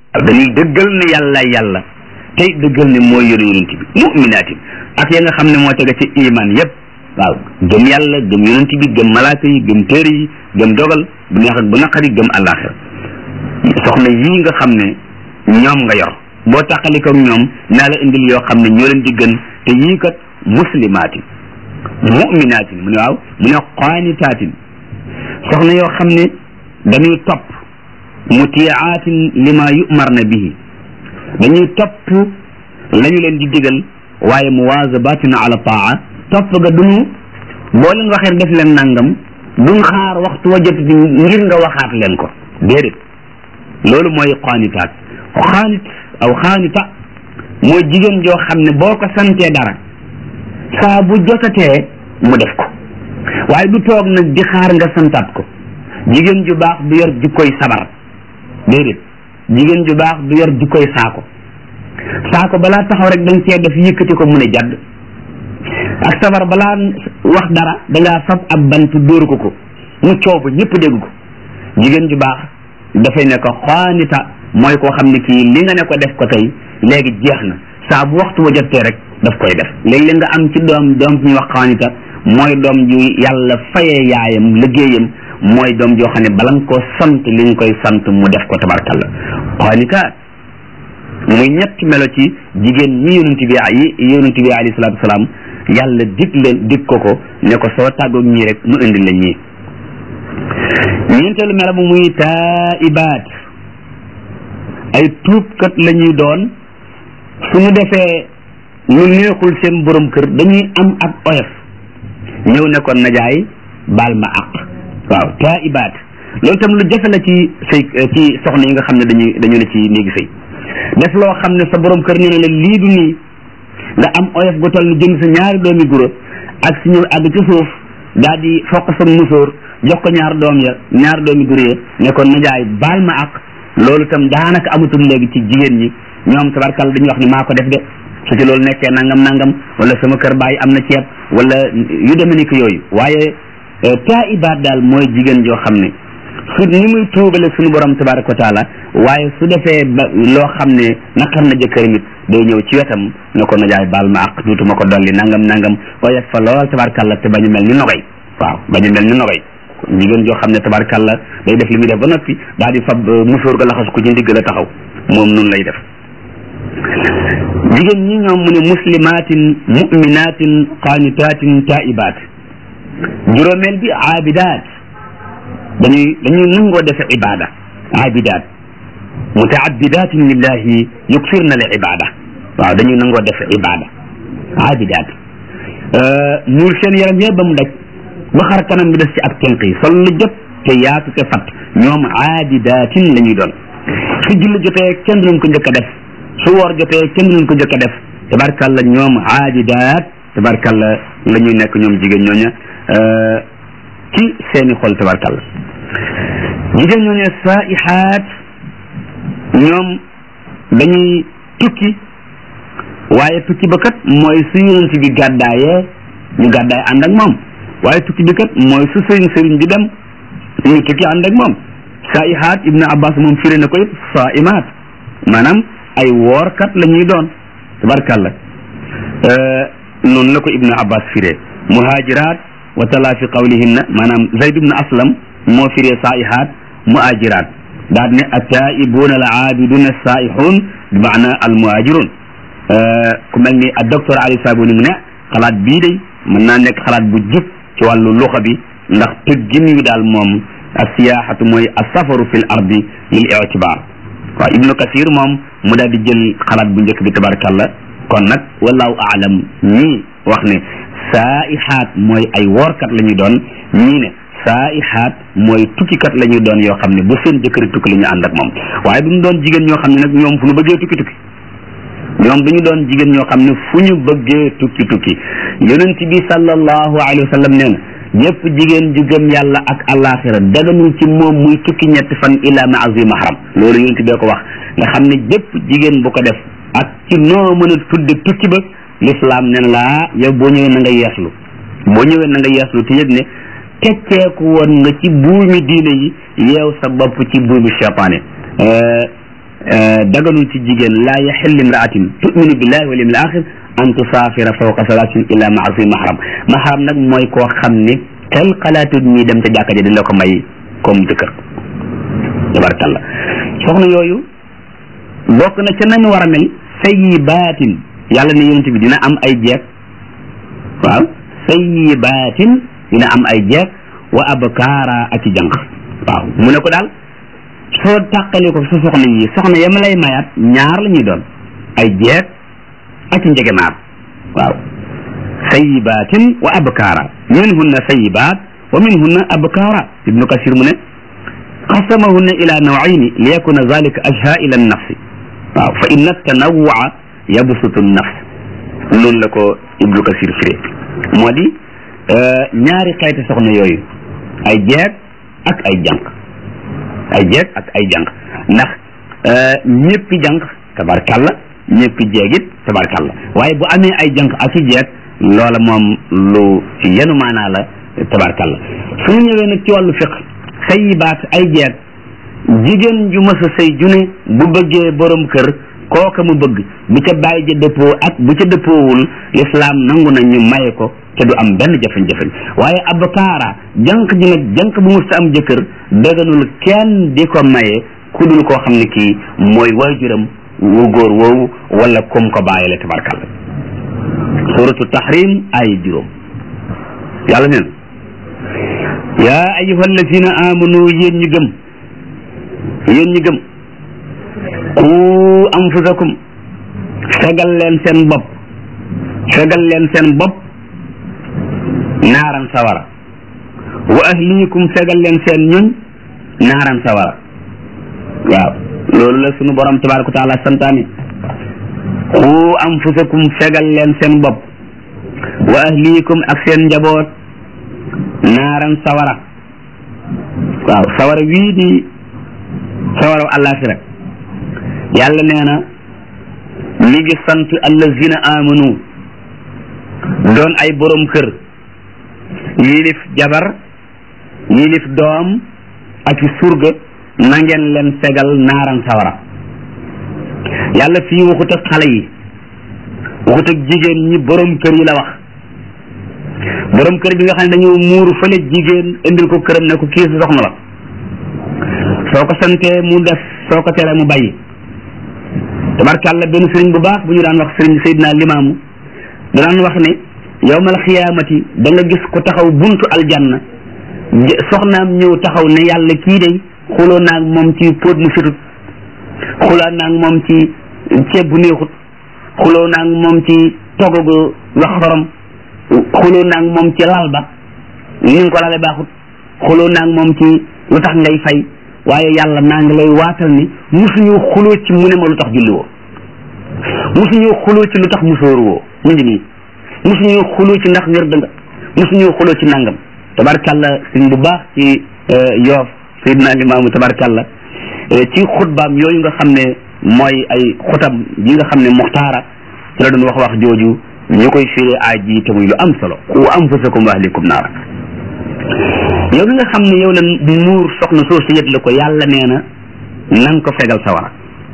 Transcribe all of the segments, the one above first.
dañuy dëggal ne yàlla yàlla tey dëggal ne mooy yónni yonent bi muminaatin ak ya nga xam ne moo tege ci iman yépp waaw gëm yàlla gëm yonent bi gëm malaaka yi gëm téere yi gëm dogal bu neex ak bu naqari gëm àllaaxira soxna yii nga xam ne ñoom nga yor boo taqaliko ñoom naa la indil yoo xam ne ñoo leen di gën te yii kat muslimaatin muminaatin mu ne waaw mu ne qaanitaatin soxna yoo xam ne dañuy topp mutiaatin lima yumarna bihi dañuy topp la ñu leen di digal waaye muwaazabatin ala taa topp ga duñu boo leen waxee def leen nangam duñ xaar waxtu wa jot ngir nga waxaat leen ko déedéet loolu mooy qaanitaat xaanit aw xaanita mooy jigéen joo xam ne boo ko santee dara saa bu jotatee mu def ko waaye du toog nag di xaar nga santaat ko jigéen ju baax du yor jikkoy sabar déedéet jigéen ju baax du yor jikkoy saako saako balaa taxaw rek danga cee def yëkkati ko mun a jadd ak sabar balaa wax dara dangaa fab ab bant dóor ko ko mu coow ba ñëpp dégg ko jigéen ju baax dafay ne ko xaanita mooy koo xam ne kii li nga ne ko def ko tey léegi jeex na saa bu waxtu wa jotee rek daf koy def léegi-léeg nga am ci doom doom ñuy wax xaanita mooy doom ju yàlla fayee yaayam liggéeyam mooy doom joo xam ne bala nga koo sant li nga koy sant mu def ko tabarkalla xaanita muy ñetti melo ci jigéen ñi yonent bi yi yonent bi alayhi salaatu wasalaam yàlla dig leen dig ko ko ne ko soo tàggoog ñii rek mu indi la ñii ñeenteelu melo bu muy taibaat ay tuubkat la ñuy doon suñu defee lu neexul seen borom kër dañuy am ak oyof ñëw ne ko najaay baal ma àq waaw taibaat loolu tam lu jafe la ci sëy ci soxna yi nga xam ne dañuy dañu ne ci néegi sëy def loo xam ne sa borom kër nee na la lii du nii nga am oyof gu toll ni jënd sa ñaari doomi guro ak si ñëw àgg ci suuf daal di foq sa musóor jox ko ñaar doom ya ñaar doomi guro ya ne ko najaay baal ma ak loolu tam daanaka amatul léegi ci jigéen ñi ñoom tabarkal dañuy wax ni maa ko def de su ci loolu nekkee nangam nangam wala sama kër baay am na ceeb wala yu demee ni ko yooyu waaye taibaat daal mooy jigéen joo xam ne su ni muy tuubale suñu borom tabaraka wa taala waaye su defee ba loo xam ne naqar na jëkkër mit day ñëw ci wetam ne ko najaay baal ma ak duutuma ko dolli nangam nangam waaye fa lool tabarkalla te bañu mel ni nogay waaw bañu mel ni nogay jigéen joo xam ne tabarkalla day def li muy def ba noppi daal di fab musóor ga laxas ko ci ndigg la taxaw moom nun lay def jigéen ñi ñoom mu ne muslimatin muminatin qaanitatin taibaat juróomeel bi aabidaat dañuy dañuy nangoo defe ibada aabidaat mutaabidatin lillahi yuksirna li ibada waaw dañuy nangoo defe ibada aabidaat muur seen yaram yëpp ba mu daj ba xar kanam bi des ci ak tenq yi sol lu jot te yaatu te fat ñoom aabidatin la ñuy doon su julli jotee kenn duñ ko njëkk a def su woor jotee kenn duñ ko njëkk a def tabarkalla ñoom aabidaat tabarkalla la ñuy nekk ñoom jigéen ñooña ci seeni xol tabarkalla jigéen ñooñu saaihaat ñoom dañuy tukki waaye tukki ba kat mooy su yonent bi gàddaayee ñu gàddaay ànd ak moom waaye tukki bi kat mooy su sëriñ sëriñ bi dem ñu tukki ànd ak moom saaihaat ibnu abbas moom firé na ko it saaimaat maanaam ay woorkat la ñuy doon tabarkalla noonu la ko ibnu abbas firé muhajiraat wa tala fi qawlihinna maanaam zayd ibnu aslam moo firee saaihaat muajiraat daal ne attaibuuna al aabiduna alsaaihun bi maana al muhajirun ku mel ni ak docteur ali sabuni mu ne xalaat bii day mën naa nekk xalaat bu jub ci wàllu luxa bi ndax tëggin wi daal moom alsiyaxatu mooy alsafaru fi l ardi lil itibar waaw ibnu kasir moom mu daal di jël xalaat bu njëkk bi tabarakallah kon nag wallahu aalam ñii wax ne saaihaat mooy ay woorkat la ñuy doon ñii ne saaihaat mooy tukkikat la ñuy doon yoo xam ne ba seen jëkkëri tukki la ñu ànd ak moom waaye du ñu doon jigéen ñoo xam ne nag ñoom fu ñu bëggee tukki tukki ñoom du ñu doon jigéen ñoo xam ne fu ñu bëggee tukki tukki yonent bi sallallahu alayhi wa sallam nee na ñëpp jigéen ju gëm yàlla ak alaxira daganul ci moom muy tukki ñetti fan ila maazi mahram loolu yonent bee ko wax nga xam ne jëpp jigéen bu ko def ak ci noo mën a tudde tukki ba l'islam nee na laa yow boo ñëwee na nga yeeslu boo ñëwee na nga yeeslu te yëg ne tecceeku woon nga ci buumi diine yi yeew sa bopp ci buumi cheytaane daganul ci jigéen laa yaxillu imraatin tuminu billahi wal yawmil axir an tusaafira fawqa salaasin illa maa fi mahram mahram nag mooy koo xam ne tel xalaatut ñi dem ca jàkka ja di la ko may comme jëkkër tabarakallah soxna yooyu bokk na ca nañu war a mel sayyibaatin yàlla ne yonent bi dina am ay jeeg waaw sayyibaatin dina am ay jeeg wa abkaara ak i jànq waaw mu ne ko daal soo tàqali ko sa soxna yi soxna yama lay mayaat ñaar la ñuy doon ay jeeg ak i njegemaar waaw sayyibaatin wa abkaara minhunna sayyibaat wa minhunna abkaara ibnu kasir mu ne qasamahunna ila nawayni li yakuna zalika ajha ila nafsi waaw fa inna tanawwua yabsutu nafs noonu la ko ibnu kasir firé moo di ñaari xeeti soxna yooyu ay jeeg ak ay jànq ay jeeg ak ay jànq ndax ñëppi jànq tabarkalla ñëppi jeeg it tabarkalla waaye bu amee ay jànq ak i jeeg loola moom lu yenu maanaa la tabarkalla su ñu ñëwee nag ci wàllu fiq sayibaat ay jeeg jigéen ju mës a sëy june bu bëggee borom kër kooka mu bëgg bu ca bàyyi ja dëppoo ak bu ca dëppoowul lislaam nangu na ñu maye ko te du am benn jafe-jafe waaye abkaara jànq ji nag jànq bu mës a am jëkkër dëgganul kenn di ko maye ku dul koo xam ne kii mooy waajuram wu góor woowu wala kum ko bàyyile tabarkalla suratu tahrim ay juróom yàlla neen yaa ayyuha allazina amanu yéen ñi gëm yéen ñi gëm ku anfusakum fegal leen seen bopp fegal leen seen bopp naaran sawara wa ahliikum fegal leen seen ñoñ naaran sawara waaw loolu la sunu borom tabaraka wa taala santaane ku anfusakum fegal leen seen bopp wa ahliikum ak seen njaboot naaran sawara waaw sawara wii di sawara àllaaxira yàlla nee na mi ngi sant allazina amanu doon ay borom kër yilif jabar yilif doom ak i surga na ngeen leen fegal naaran sawara yàlla fii waxut ak xale yi waxut ak jigéen ñi borom kër yi la wax borom kër bi nga xam ne dañoo muuru fële jigéen indil ko këram ne ko kii sa soxna la soo ko santee mu def soo ko teree mu bàyyi tabarkàlla benn sëriñ bu baax bu ñu daan wax sëriñ Seydina Limaamu da daan wax ne yowmal xiyaamati da nga gis ko taxaw buntu aljanna soxnaam ñëw taxaw ne yàlla kii day xuloo naag moom ci póot mu fitut xuloo naag moom ci ceeb bu neexut xuloo naag moom ci togogu wax xorom xuloo naag moom ci lal ba ni nga ko lale baaxut xuloo naag moom ci lu tax ngay fay waaye yàlla naa ngi lay waatal ni musuñu xuloo ci mu ne ma lu tax julli woo musuñu xuloo ci lu tax musóoru woo mu ngi nii musuñu xuloo ci ndax wér dënga musuñu xuloo ci nangam tabarkalla sëñ bu baax ci yoof Seydina Limaamu tabarkalla ci xutbaam yooyu nga xam ne mooy ay xutam yi nga xam ne muxtaara ci la doon wax wax jooju ñu koy firee aaj ji te muy lu am solo ku anfusakum wa ahlikum naara yow mi nga xam ne yow la muur soxna soo si yët la ko yàlla nee na nan ko fegal sawara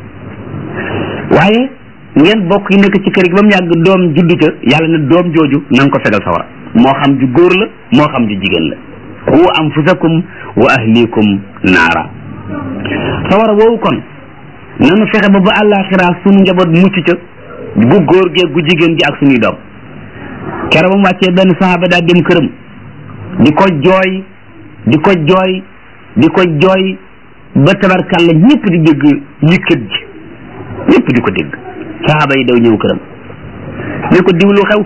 waaye ngeen bokk yi nekk ci kër gi ba mu yàgg doom juddu ca yàlla ne doom jooju nan ko fegal sawara moo xam ju góor la moo xam ju jigéen la qu anfusakum wa ahlikum naara sawara woowu kon nanu fexe ba ba àllaaxira sunu njaboot mucc ca bu góor gee gu jigéen ji ak suñuy doom kere ba mu wàccee benn saxaaba daa dem këram di ko jooy di ko jooy di ko jooy ba tabarkàlla ñëpp di dégg yëkkat ji ñëpp di ko dégg saxaaba yi daw ñëw këram ne ko diwlu xew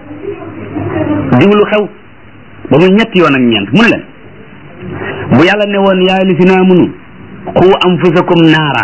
diwlu xew ba mu ñetti yoon ak ñeent mu ne leen bu yàlla ne woon yaa li si naa munu qu anfusakum naara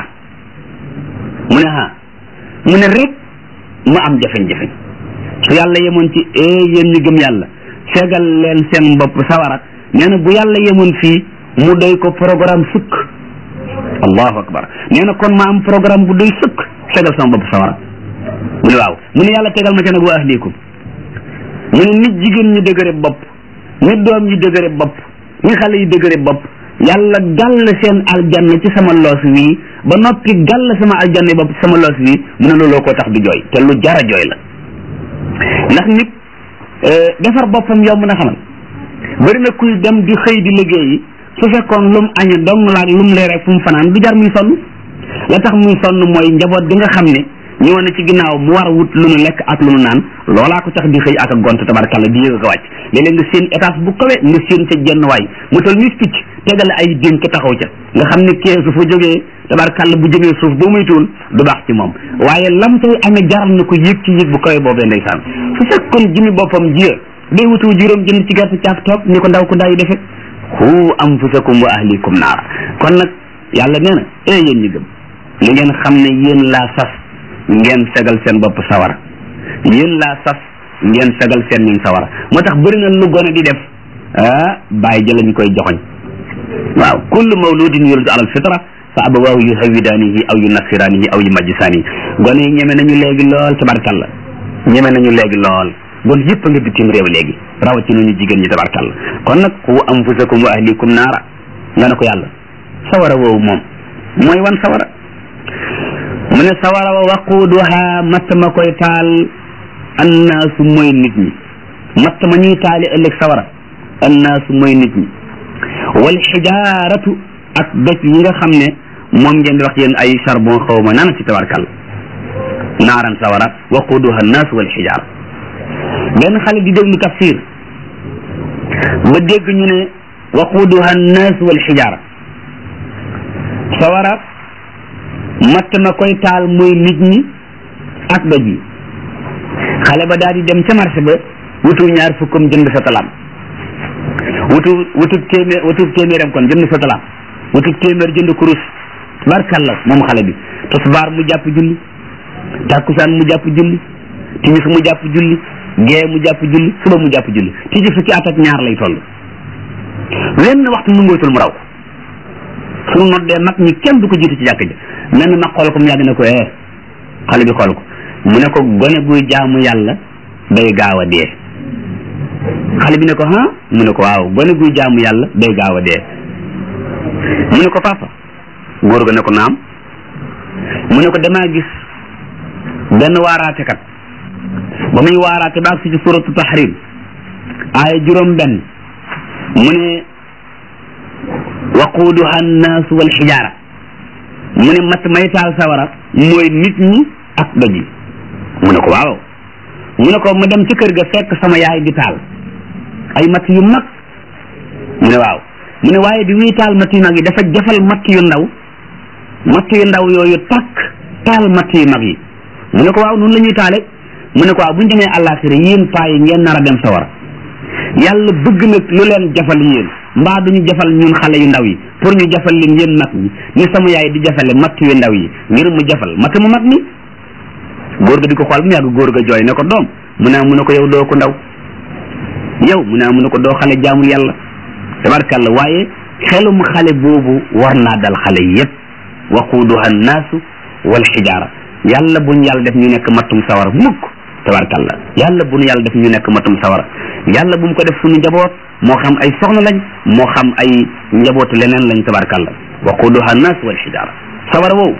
mu ne ha mu ne rek ma am jafe-jafe su yàlla yemoon ci ee yéen ñi gëm yàlla fegal leen seen bopp sawara nee na bu yàlla yemoon fii mu doy ko programme sukk allahu akbar nee na kon ma am programme bu doy sukk fegal sama bopp sawara mu ne waaw mu ne yàlla tegal ma ca nag wa ahlikum mu ne nit jigéen ñi dëgëre bopp nit doom yi dëgëre bopp ñi xale yi dëgëre bopp yàlla gàll seen aljanna ci sama loos wii ba noppi gàll sama aljanna ba sama loos bi mu ne looloo ko tax di jooy te lu jara jooy la ndax nit defar boppam yomb na xamal bari na kuy dem di xëy di liggéeyi su fekkoon lum aña dong laag lum leer rek fu mu fanaan du jar muy sonn la tax muy sonn mooy njaboot bi nga xam ne ñëwoon na ci ginnaaw mu war a wut lu nu lekk ak lu nu naan loolaa ko tax di xëy ak a gont tabarkalla di yëg a ko wàcc léeg-léeg nga seen étage bu kawe nga seen ca jenn waay mu tol ni picc tegale ay dénk taxaw ca nga xam ne kee su fa jógee tabarkalla bu jëmee suuf boo moytuwul du baax ci moom waaye lam tay amee jaral na ko yëg ci yëg bu kawe boobee ndeysaan su fekkoon jëmi boppam jiya day wutu juróom jënd ci gerte caaf toog ni ko ndaw ko ndaw yi defe hu anfusakum wa ahlikum naara kon nag yàlla nee na ee yéen ñi gëm li ngeen xam ne yéen laa sas ngeen fegal seen bopp sawara yéen laa sas ngeen fegal seen ñun sawara moo tax bëri na lu gone di def ah bàyyi jëla ñu koy joxoñ waaw kullu mawludin yuladu alal fitra fa abawaahu yu hawidaanihi aw yu nasiraanihi aw yu majjisaanihi gone yi ñeme nañu léegi lool tabarkalla ñeme nañu léegi lool bon yëpp a nga bitim réew léegi rawatina ñu jigéen ñi tabarkalla kon nag qu anfusakum wa ahlikum naara nga ne ko yàlla sawara woowu moom mooy wan sawara mu ne sawara wa waquuduha matt ma koy taal annaasu mooy nit ñi matt ma ñuy taali ëllëg sawara annaasu mooy nit ñi wal xijaaratu ak doj yi nga xam ne moom ngeen di wax yéen ay charbon xaw ma nana ci tabarkalla naaran sawara waquuduha annaasu wal xijaara benn xale di déglu tafsir ba dégg ñu ne waquuduha annaasu wal xijaara sawara matt ma koy taal mooy nit ñi ak doj yi xale ba daal di dem ca marché ba wutu ñaar fukkam jënd sa talaam wutu wutu téeméer wutu téeméeram kon jënd sa talaam wutu téeméer jënd kurus barkalla moom xale bi tisbaar mu jàpp julli takkusaan mu jàpp julli timis mu jàpp julli gee mu jàpp julli suba mu jàpp julli ti ci fukki at ak ñaar lay toll wenn waxtu nu ngootul mu raw suñu noddee mag ñi kenn du ko jiitu ci jàkk ji mel na mag xool ko mu yàgg ne ko eh xale bi xool ko mu ne ko gone guy jaamu yàlla day gaaw a dee xale bi ne ko ah mu ne ko waaw gone guy jaamu yàlla day gaaw a dee mu ne ko papa góor ga ne ko naam mu ne ko damaa gis benn waaraatekat ba muy waaraate ba ak si ci suratu tahrim aaya juróom benn mu ne waquuduha annaasu wal xijaara mu ne matt may taal sawara mooy nit ñi ak doj yi mu ne ko waaw mu ne ko ma dem ci kër ga fekk sama yaay di taal ay matt yu mag mu ne waaw mu ne waaye bi muy taal matt yu mag yi dafa jafal matt yu ndaw matt yu ndaw yooyu takk taal matt yu mag yi mu ne ko waaw noonu la ñuy taale mu ne ko waaw bu ñu demee àllaaxira yéen paa yi ngeen nar a dem sawara yàlla bëgg nag lu leen jafal yéen mbaa duñu jafal ñun xale yu ndaw yi pour ñu jafal leen yéen mag ñi ni sama yaay di jafale matt yu ndaw yi ngir mu jafal matt mu mag mi góor ga di ko xool mu yàgg góor ga jooy ne ko doom mu ne mu ne ko yow doo ko ndaw yow mu ne mu ne ko doo xale jaamul yàlla tabarkalla waaye xelum xale boobu war naa dal xale yépp waquuduha annaasu wal xijaara yàlla buñ yàlla def ñu nekk mattum sawar mukk tabarkalla yàlla bu nu yàlla def ñu nekk matum sawara yàlla bu mu ko def suñu njaboot moo xam ay soxna lañ moo xam ay njabootu leneen lañ tabarkalla waquduha nas wal xijaara sawara woowu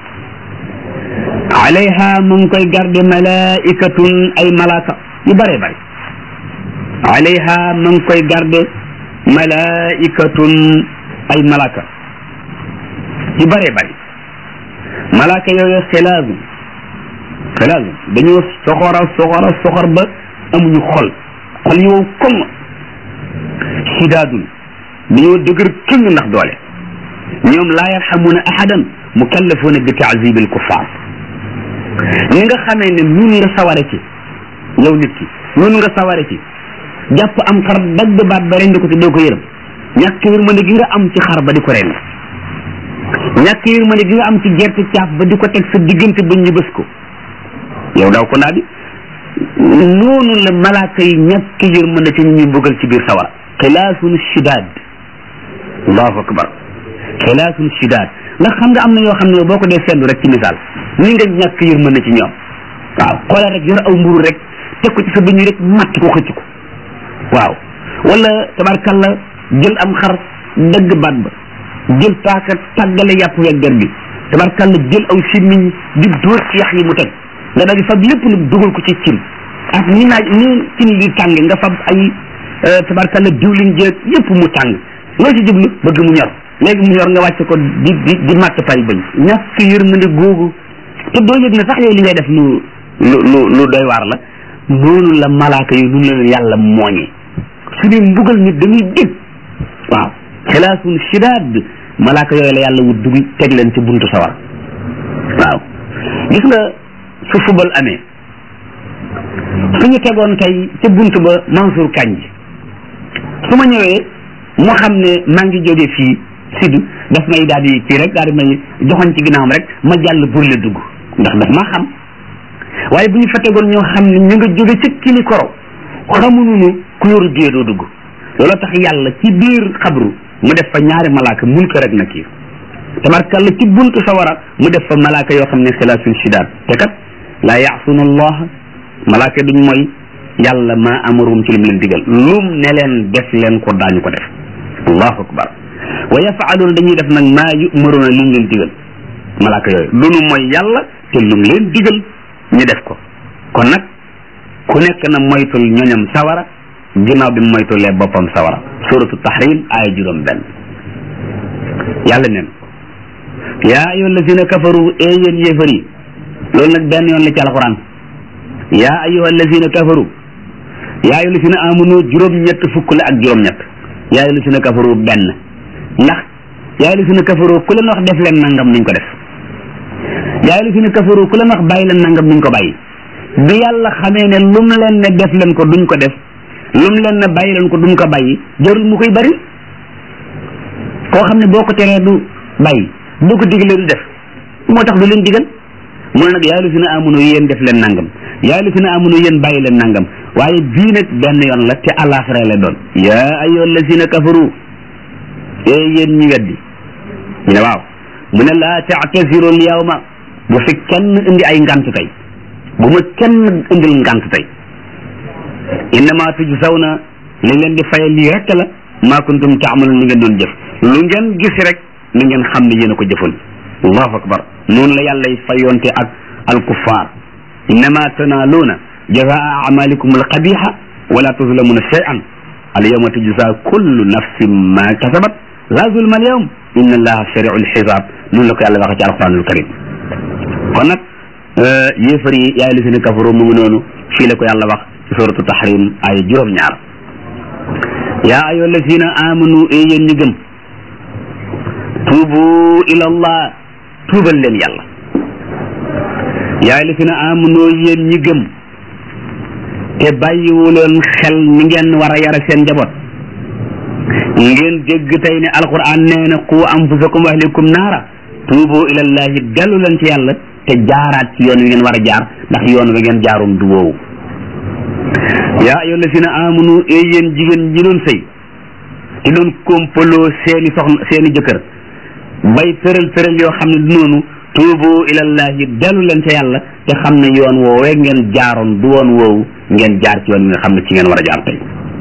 alayha mu ngi koy garde malaikatun ay malaaka yu bëree bëri alayha mu ngi koy garde malaikatun ay malaaka yu bëree bëri malaaka yooyu xilaasu xilaasu dañoo soxora soxora soxor ba amuñu xol xol yi wow koŋ sidaadun dañoo dëgër këng ndax doole ñoom laa yarxamuuna ahadan mukallafuuna bi taazibi alkuffar ni nga xamee ne nun nga saware ci yow nit ki nun nga saware ci jàpp am xar dagg baat ba rendi ko ci doo ko yërëm ñàkk yërmande gi nga am ci xar ba di ko rendi ñàkk yërmande gi nga am ci gerte caaf ba di ko teg sa diggante ba ñu bës ko yow daw ko ndaa bi noonu la malaaka yi ñàkk yërmande ci ñu ñuy bëggal ci biir sawara xilaasun shidaad allahu akbar xilaasun shidaad ndax xam nga am na yoo xam ne boo ko dee seetlu rek ci misaal ni nga ñàkk yërmande ci ñoom waaw xoolal rek yor aw mburu rek teg ko ci sa bëñ rek matt ko xëcc ko waaw wala tabarkalla jël am xar dëgg baat ba jël paaka tàggale yàpp weggar bi tabarkàlla jël aw simmiñ di dóor ci yax yi mu teg nga daal di fab lépp nag dugal ko ci cin ak ni naaj ni cin li tànge nga fab ay tabarkàlla diwlin jeeg yépp mu tàng loo ci jublu bëgg mu ñor léegi mu ñor nga wàcce ko di di di màtt pay bañ ñàkk yërmande googu te doo yëg ne sax yow li ngay def lu lu lu lu doy waar la noonu la malaaka yi nu leen yàlla mooñee su dee mbugal nit dañuy dégg waaw xilaasun shidaad malaaka yooyu la yàlla wut dugg teg leen ci buntu sawar waaw gis nga su fubal amee suñu tegoon tey ca buntu ba Mansour Kanj su ma ñëwee mu xam ne maa ngi jóge fii sidu daf may daal di kii rek daal di may joxoñ ci ginnaawam rek ma jàll burle dugg ndax daf maa xam waaye bu ñu fa tegoon ñoo xam ne ñu nga jóge ci kili koro xamuñu nu ku yoru biyee doo dugg looloo tax yàlla ci biir xabru mu def fa ñaari malaaka mun ko rek na kii tabarkàlla ci buntu sawara mu def fa malaaka yoo xam ne xilaasun shidaat te kat laa yaasuna allah malaaka duñ mooy yàlla ma amarum ci lim leen digal lum ne leen def leen ko daañu ko def allahu akbar wa yafaaluuna dañuy def nag maa yumaruuna lim leen digal malaaka yooyu lu nu mooy yàlla te lum leen digal ñu def ko kon nag ku nekk na moytul ñoñam sawara ginnaaw bi moytulee boppam sawara suratu tahrim aaya juróom benn yàlla neen yaa ayyuha allazina kafaru ee yéen yéefar yi loolu nag benn yoon la ci alquran yaa ayyuha allazina kafaru yaa ayyuha allazina amanu juróom ñett fukk la ak juróom ñett yaa ayyuha allazina kafaru benn ndax yaa ayyuha allazina kafaru ku leen wax def leen nangam niñ ko def yaa ayyuha allazina kafaru ku leen wax bàyyi leen nangam niñ ko bàyyi bi yàlla xamee ne lum leen ne def leen ko duñ ko def lum leen ne bàyyi leen ko duñ ko bàyyi jarul mu koy bari koo xam ne boo ko teree du bàyyi boo ko digalee du def moo tax du leen digal mu ne nag yaa lu si na amunu yéen def leen nangam yaa lu si na amunu yéen bàyyi leen nangam waaye bii nag benn yoon la te àllaaxira la doon yaa ayyuha allazina kafaru ee yéen ñi weddi ñu ne waaw mu ne laa taatasiru al yawma bu fi kenn indi ay ngant tey bu ma kenn indil ngant tey innama tujzawna li leen di fayal lii rek la maa kuntum taamaluun li ngeen doon jëf lu ngeen gis rek na ngeen xam ne yéen a ko jëfoon allahu akbar noonu la yàlla fayonte ak alkuffar innama tanaaluuna jazaa amalikum alqabiha wala tuzlamuna shay'an alyawma tujza kullu nafsin ma kasabat la zulma alyawm inna allaha sari'u alxisaab noonu la ko yàlla waxe ci alquranul karim kon nag yéefar yi yaay li si ne kafaru mu ngi noonu fii la ko yàlla wax ci suratu tahrim ay juróom-ñaar yaa ayyuha allazina amanu e yéen ñi gëm tuubu ila allah tuubal leen yàlla yaa allazina amanu yéen ñi gëm te bàyyiwu leen xel ni ngeen war a yara seen njaboot ngeen dégg tey ne alquran nee na qu anfusakum wa ahlikum naara tuubu ila allahi dellu leen ci yàlla te jaaraat ci yoon wi ngeen war a jaar ndax yoon wi ngeen jaarum du woowu yaa ayyuha allazina amanu e yéen jigéen ñi doon sëy te doon kompaloo seeni soxna seeni jëkkër bay tëral tëral yoo xam ne du noonu tuubu ilallahi dellu leen ca yàlla te xam ne yoon woowee ngeen jaaroon du woon woowu ngeen jaar ci yoon wi nga xam ne ci ngeen war a jaar tey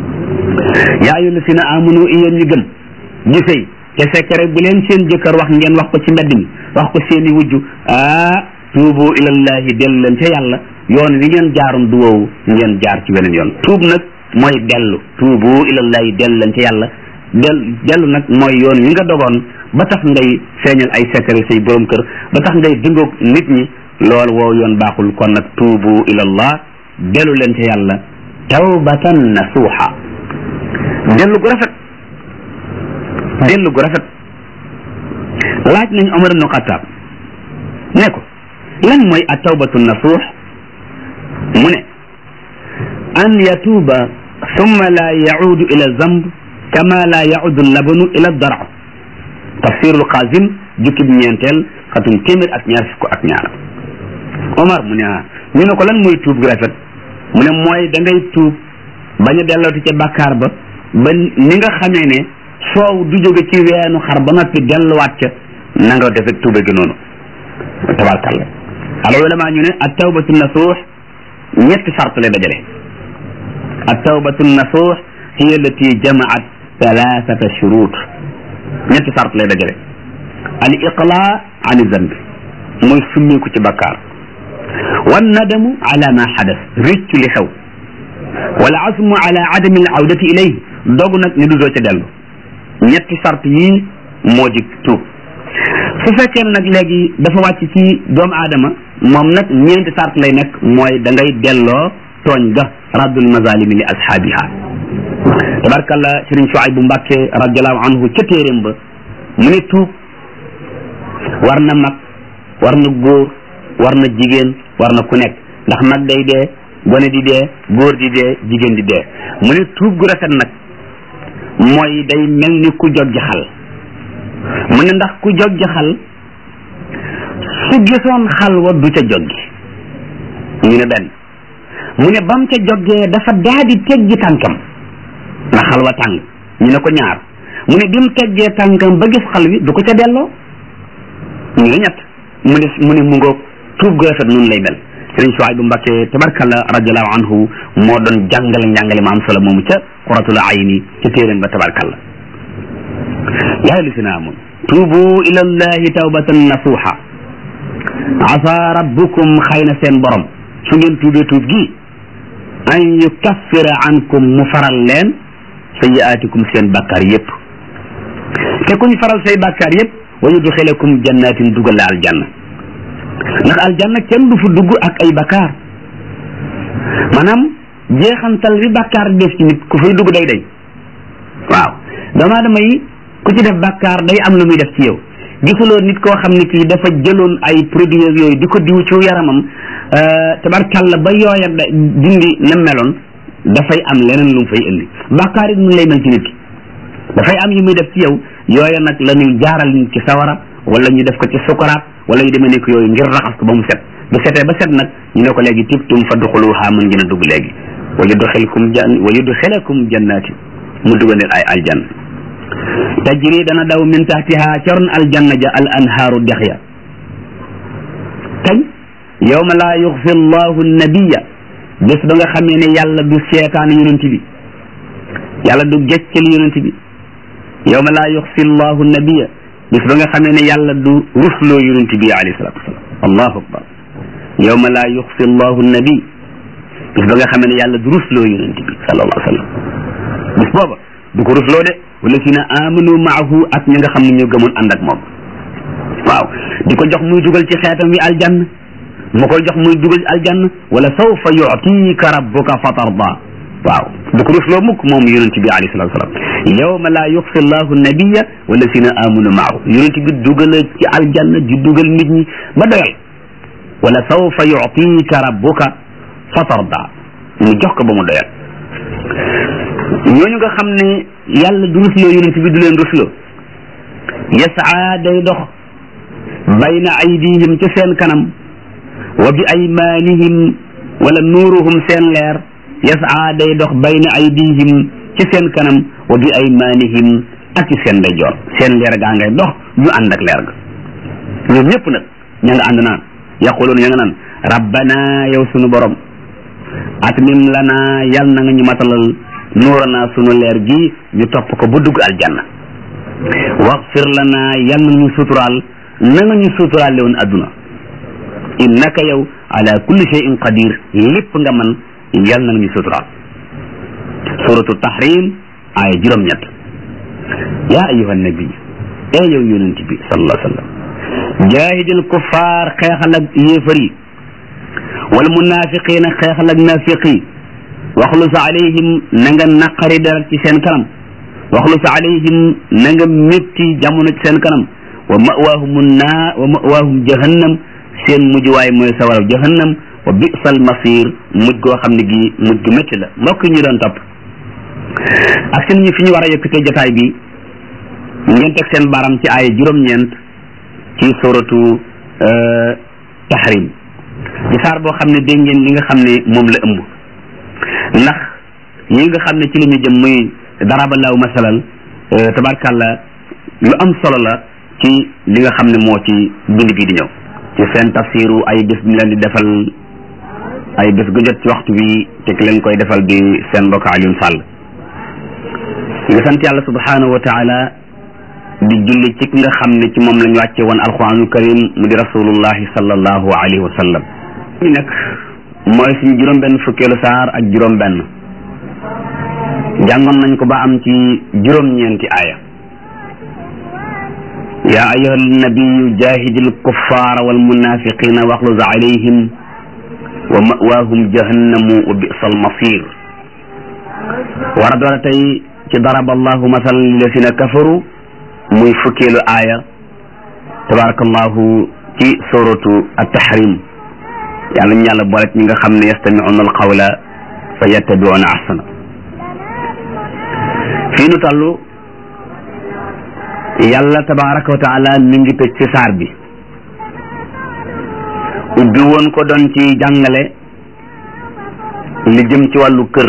yaa ayyuha allazina amanu e yéen ñi gëm ñi sëy te fekk rek bu leen seen jëkkër wax ngeen wax ko ci mbedd mi wax ko seeni wujju ah tuubu ilallahi dellu leen ca yàlla yoon wi ngeen jaaroon du woowu ngeen jaar ci weneen yoon tuub nag mooy dellu tuubu ilallahi dellu leen ca yàlla del dellu nag mooy yoon wi nga dogoon ba tax ngay feeñal ay secret say borom kër ba tax ngay dingoog nit ñi loolu woow yoon baaxul kon nag tuubu ilallah dellu leen ca yàlla tawbatan nasuuxa dellu gu rafet dellu gu rafet laaj nañ Omar ibnu Xataab ne ko lan mooy a tawbatu nasuux mu ne an yatuuba summa la yaudu ila zamb kama la yaudu labanu ila dara tafsirul qasim jukkib ñeenteel xatum téeméer ak ñaar fukk ak ñaar Omar mu ne ah ñu ne ko lan mooy tuub gu rafet mu ne mooy da ngay tuub bañ a dellooti ca bàkkaar ba ba ni nga xamee ne soow du jóge ci weenu xar ba noppi delluwaat ca na nga defee tuube gi noonu tabarkalla al ulama ñu ne at tawbatu nasuux ñetti sart lay dajale at tawbatu nasuux hiya allati jamaat thalathata shurut ñetti sart lay dajale al iqla an zambi mooy summeeku ci bakkaar wan nadamu ala ma xadas réccu li xew wala asmu ala adami al awdati ilayhi dogu nag ni du doo ca dellu ñetti sart yii moo di tuub su fekkee ne nag léegi dafa wàcc ci doomu aadama moom nag ñeenti sart lay nekk mooy da ngay delloo tooñ ga raddul mazalimi li ashaabiha tabarkalla sëriñ Shuaybu Mbàkke radiallahu anhu ca téeréem ba mu ne tuub war na mag war na góor war na jigéen war na ku nekk ndax mag day dee gone di dee góor di dee jigéen di dee mu ne tuub gu rafet nag mooy day mel ni ku jog jaxal mu ne ndax ku jog jaxal su gisoon xal wa du ca joggi ñu ne benn mu ne bam ca joggee dafa daadi teggi tànkam ndax xal wa tàng ñu ne ko ñaar mu ne bi mu teggee tànkam ba gis xal wi du ko ca delloo ñu ne ñett mu ne mu ne mu ngoog tuub gu rafet noonu lay mel sëriñ Suwaybu Mbakke tabarkalla radiallahu anhu moo doon jàngale njàngale ma am solo moomu ca quratul ayni ca téeréem ba tabarkalla yaa lisina amun tuubu ila llahi tawbatan nasuha asa rabbukum xëy na seen borom su ngeen tuubee tuub gi an yukaffira ankum mu faral leen sayiaatikum seen bàkkaar yépp te ku ñu faral say bàkkaar yépp wa yudxilakum jannatin dugal la aljanna ndax aljanna kenn du fa dugg ak ay bakkaar maanaam jeexantal bi bakkaar def ci nit ku fay dugg day day waaw doomu aadama yi ku ci def bakkaar day am lu muy def ci yow gisuloo nit koo xam ne kii dafa jëloon ay produits yooyu di ko diw ci yaramam tabarkalla ba yooya dindi na meloon dafay am leneen lu mu fay indi bakkaar it mun lay mel ci nit ki dafay am yu muy def ci yow yooya nag la ñuy jaaral nit ci sawara wala ñu def ko ci sukaraat wala yu demee nekk yooyu ngir raxas ko ba mu set bu setee ba set nag ñu ne ko léegi tibtum fa duxuluha mën ngeen a dugg léegi wa yudxilkum jan wa yudxilakum jannaati mu dugal leen ay aljanna tajri dana daw min taxtiha caron aljanna ja al anhaaru dex ya kañ yawma laa yuxfi allahu nabiya bés ba nga xamee ne yàlla du seetaan yonent bi yàlla du geccel yonent bi yawma laa yuxfi allahu nabiya bis ba nga xamee ne yàlla du rusloo yonent bi alayhi salatu wasalam allahu akbar yawma laa yuxfi allahu nabi bis ba nga xamee ne yàlla du rusloo yonent bi sallallahu alayhi wa sallam bis booba du ko rusloo de wala si na amanu maahu ak ñi nga xam ne ñoo gëmoon ànd ak moom waaw di ko jox muy dugal ci xeetam wi aljanna mu koy jox muy dugal ci aljanna wala sawfa yutika rabbuka fatarda waaw du ko rusloo mukk moom yonent bi alayhi salatu wasalam yawma laa yuxfi allahu nabiya wala si na amanu maahu yonent bi dugal ci aljanna di dugal nit ñi ba doyal wala sawfa yutika rabbuka fatarda mu jox ko ba mu doyal ñooñu nga xam ne yàlla du rusloo yonent bi du leen rusloo yasaa day dox bayna aydihim ci seen kanam wa bi aymanihim wala nuuruhum seen leer yasaa day dox bayna aydihim ci seen kanam wa bi aymanihim ak ci seen ndeyjoor seen leer gaa ngay dox ñu ànd ak leer ga ñoom ñëpp nag ña nga ànd naan yaquluun ña nga naan rabbana yow sunu borom atmim lana yal na nga ñu matalal nuurana sunu leer gi ñu topp ko ba dugg aljanna waxfir lana yal na ñu suturaal na nga ñu suturaale woon adduna innaka yow ala kulli shay'in qadir lépp nga man yal na nga ñu suturaal suratu tahrim aaya juróom-ñett yaa ayuha nabi ee yow yonent bi sallallahu alayhi wa sallam jaahidil kuffaar xeexal ak yéefar yi wal munaafiqiina xeexal ak naafiq yi waxlus alayhim na nga naqari dara ci seen kanam waxlus alayhim na nga métti jamono ci seen kanam wa mawaahum naa wa mawaahum jahannam seen mujj waay mooy sawaraw jahannam wa bisal masir mujj goo xam ne gi mujj gu métti la mbokk ñu doon topp ak seen ñu fi ñu war a yëkkatee jotaay bi ngeen teg seen baram ci ay juróom-ñeent ci suratu tahrim ci saar boo xam ne dégg ngeen li nga xam ne moom la ëmb ndax yi nga xam ne ci la ñu jëm muy daraballahu masalan tabarkàlla lu am solo la ci li nga xam ne moo ci bind bii di ñëw ci seen tafsiru ay bés bi leen di defal ay bés gu jot ci waxtu bi te ki leen koy defal di seen mbokk Alioune Sall nga sant yàlla subhanahu wa taala di julli ci ki nga xam ne ci moom lañu wàcce woon alquranul karim mu di rasulullahi sallallahu alayhi wa sallam ñu nag mooy suñu juróom benn fukkeelu saar ak juróom benn jàngoon nañ ko ba am ci juróom-ñeenti aaya yaa ayyuha nabiyu jahidil kuffaara wal munafiqina waxluz alayhim wa mawaahum jahannamu wa bi'sal masir war a doora tey ci daraba allahu masalan lillasina kafaru muy fukkeelu aaya tabarakallahu ci suratu at-tahrim yàlla ñu yàlla boole ñi nga xam ne yastami'una al-qawla fa yattabi'una ahsana fii nu toll yàlla tabaraka wa taala mi ngi tëj ci saar bi ubbi woon ko doon ci jàngale li jëm ci wàllu kër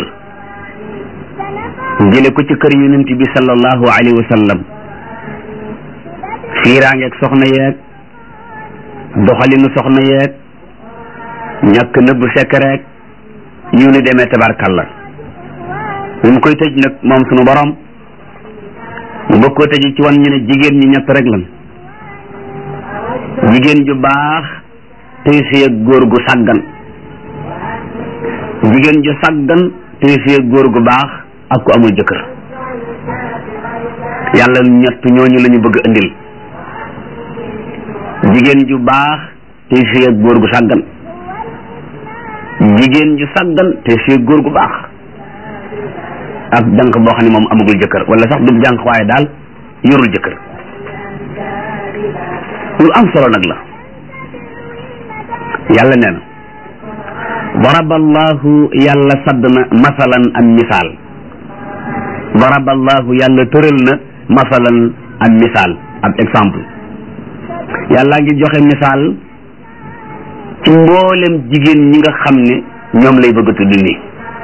jële ko ci kër yonent bi sallallahu alayhi wa sallam fiiraangeeg soxna yeeg doxalinu soxna yeeg ñàkk nëbb sekkereek yu ni demee tabarkalla bi mu koy tëj nag moom sunu borom mu bëgg koo tëj ci wan ñu ne jigéen ñi ñett rek lan jigéen ju baax tey si ak góor gu sàggan jigéen ju sàggan tey si ak góor gu baax ak ku amul jëkkër yàlla ñett ñooñu la ñu bëgg indil jigéen ju baax tey si ak góor gu sàggan jigéen ju sàggan tey si ak góor gu baax ak jànq boo xam ne moom amagul jëkkër wala sax du jànq waaye daal yorul jëkkër lu am solo nag la yàlla nee na daraballahu yàlla sadd na masalan am misaal daraballahu yàlla tëral na masalan am misaal ab exemple yàlla ngi joxe misaal ci mboolem jigéen ñi nga xam ne ñoom lay bëgg a tudd nii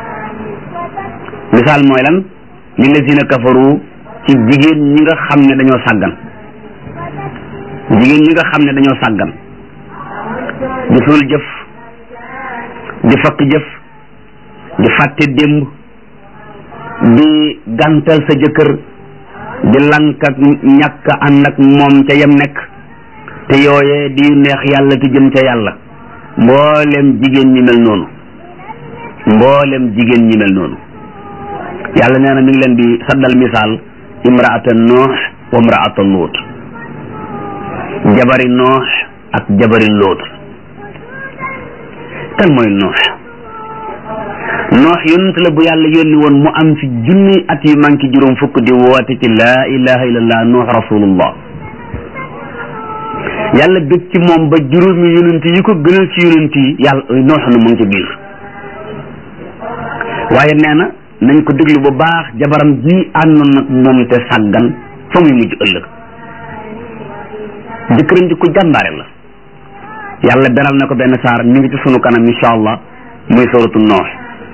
misaal mooy lan lillazina kafaru ci jigéen ñi nga xam ne dañoo sàggan jigéen ñi nga xam ne dañoo sàggan di suul jëf di fakk jëf di fàtte démb di gàntal sa jëkkër di lank ak ñàkk ànd ak moom ca yem nekk te yooye di neex yàlla te jëm ca yàlla mboolem jigéen ñi mel noonu mboolem jigéen ñi mel noonu yàlla nee na mi ngi leen di saddal misaal imraata noox wa imraata luut jabari noox ak jabari luut kan mooy noox noox yonent la bu yàlla yónni woon mu am fi junni at yu manki juróom fukk di woote ci laa ilaha illallah noox rasulullah yàlla bég ci moom ba juróomi yonent yi ko gënal ci yonent yi yàlla noox na mu ngi ci biir waaye nee na nañ ko déglu bu baax jabaram ji àndoon nag moom te sàggan fa muy mujj ëllëg jëkkëram ji ku jàmbaare la yàlla beral na ko benn saar mi ngi ci sunu kanam insha allah muy suratu noox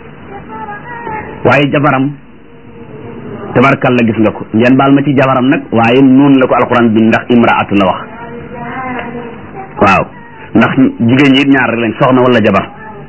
waaye jabaram tabarkalla gis nga ko ngeen baal ma ci jabaram nag waaye noonu la ko alquran bi ndax imraatu la wax waaw ndax jigéen ñi ñaar rek lañ soxna wala jabar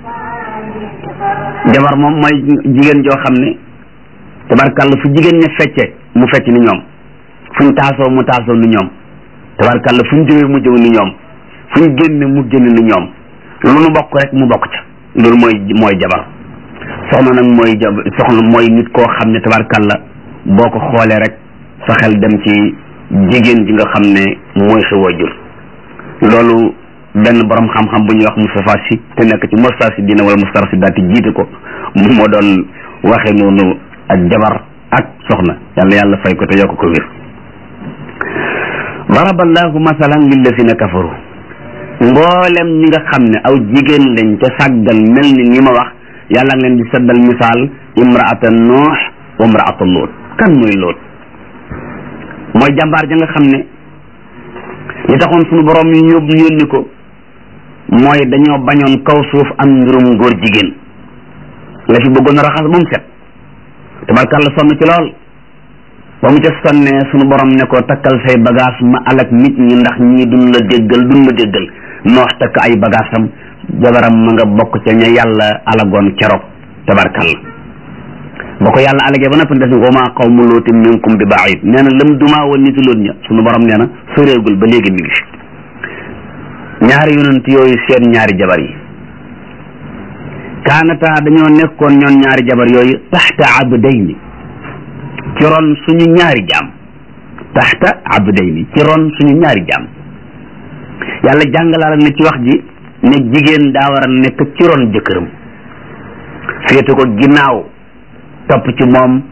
jabar moom mooy jigéen joo xam ne tabarkalla fu jigéen ña fecce mu fecc ni ñoom fuñ taasoo mu taasoo ni ñoom tabarkalla fuñ jëwee mu jëw ni ñoom fuñ génne mu génne ni ñoom lu nu bokk rek mu bokk ca loolu mooy mooy jabar soxna nag mooy jab soxna mooy nit koo xam ne tabarkalla boo ko xoolee rek sa xel dem ci jigéen ji nga xam ne mooy sa waajur loolu benn borom xam-xam bu ñuy wax Moustapha Sy te nekk ci Moustarchidina wala Moustarchidaty jiite ko mu moo doon waxe noonu ak jabar ak soxna yàlla yàlla fay ko te yokk ko wér daraballahu masalan lillazina kafaru mboolem ñi nga xam ne aw jigéen lañ ca sàggal mel ni ñi ma wax yàlla ngi leen di seddal misaal imraata noox wa imraata loot kan mooy loot mooy jàmbaar ja nga xam ne li taxoon suñu borom yi yóbbu yónni ko mooy dañoo bañoon kaw suuf am mbirum góor jigéen la fi bëggoon a raxas moom set tabarkàlla sonn ci lool ba mu ca sonnee suñu borom ne ko takkal say bagage ma alak nit ñi ndax ñii duñ la déggal duñ la déggal noox takk ay bagaasam jabaram ma nga bokk ca ña yàlla alagoon keroog tabarkàlla ba ko yàlla alagee ba noppi def wa maa qawmu lootin minkum bi baid nee na lëm dumaa woon nitu loon ña sunu borom nee na soreegul ba léegi mi ngi fi ñaari yonent yooyu seen ñaari jabar yi kaanata dañoo nekkoon ñoon ñaari jabar yooyu taxta abdayni ci ron suñu ñaari jaam taxta abdayni ci ron suñu ñaari jaam yàlla jàngalaal na ci wax ji ne jigéen daa war a nekk ci ron jëkkëram féete ko ginnaaw topp ci moom